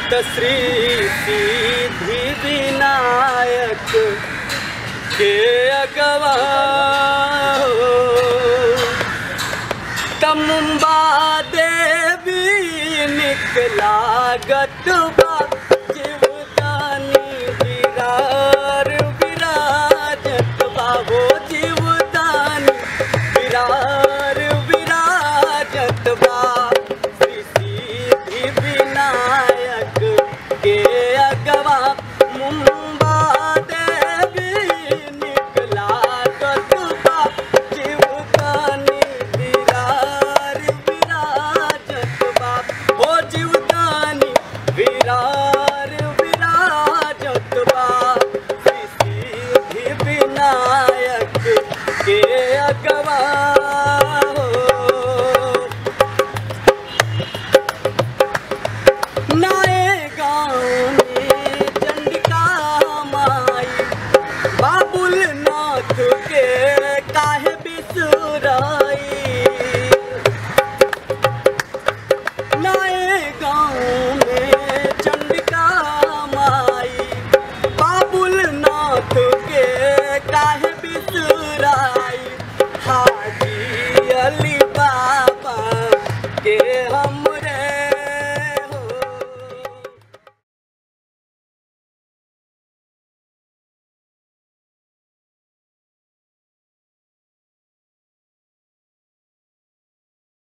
त श्री सिद्धि विनायक के अगवा तमुम्बा देवी निकला गतबा जीवदानी विरार विराजत बाबो जीवदानी विरार विराजत बा श्री सिद्धि विनायक के अगवा मुम्बा देवी निकला गतबा जीवदानी विरार विराजत बा ओ जीवदानी विरार विराजत बा श्री सिद्धि विनायक के अगवा हो। नए गाँव में चंडिका माई बाबुल नाथ के काहे बिसराई नए गाँव में चंडिका माई बाबुल नाथ के काहे बिसराई हाजी अली बाबा के